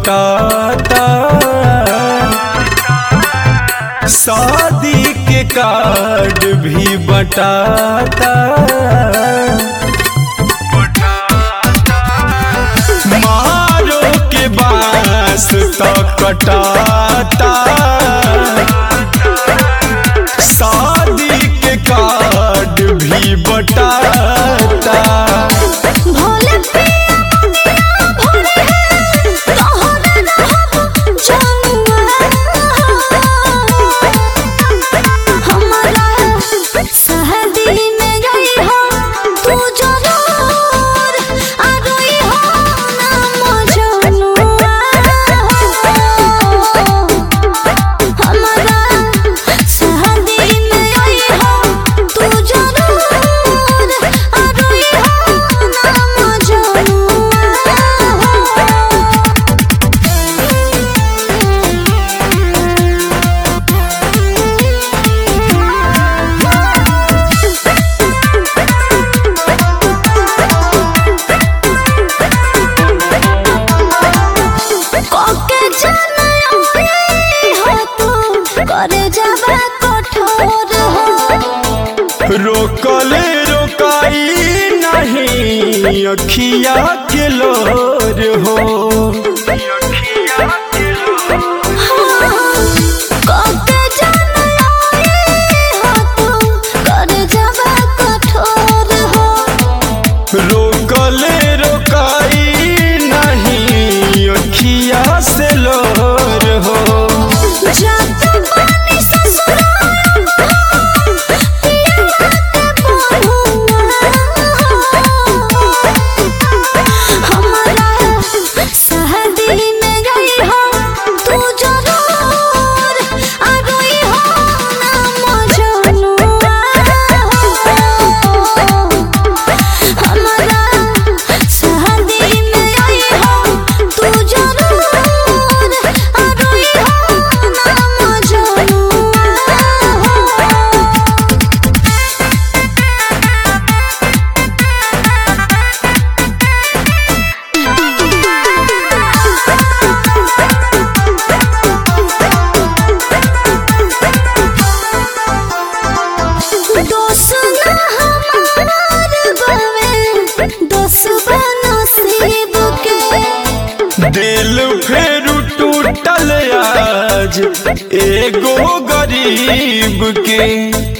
बटाता शादी के कार्ड भी बटाता मारो के बांस तो कटाता शादी के कार्ड भी बटाता भोले पिया मुनिया भोले तोहरे रहब जमुआ हमारा सहदी में गई हो तू जरूर आ गई हो ना मजनुआ हमारा सहदी में गई हो तू जरूर आ गई हो ना मजनुआ कोके जनई हो तू करे जाबा कठोर हो रोकले रोकाई नहीं अखिया के लोर हो कोके जनई हो तू करे जाबा कठोर हो रोकले रोकाई नहीं अखिया से लोर हो जात पानी ससुराल पिया के बहुआ हमारा सहदी में गई हो तू जरूर आ गई हो ना मजनुआ हमारा सहदी में गई हो तू जरूर आ गई हो ना मजनुआ दोस्त ना हमार बावे दोस्त बनसीब के दिल फेर टूटल आज एगो गरीब के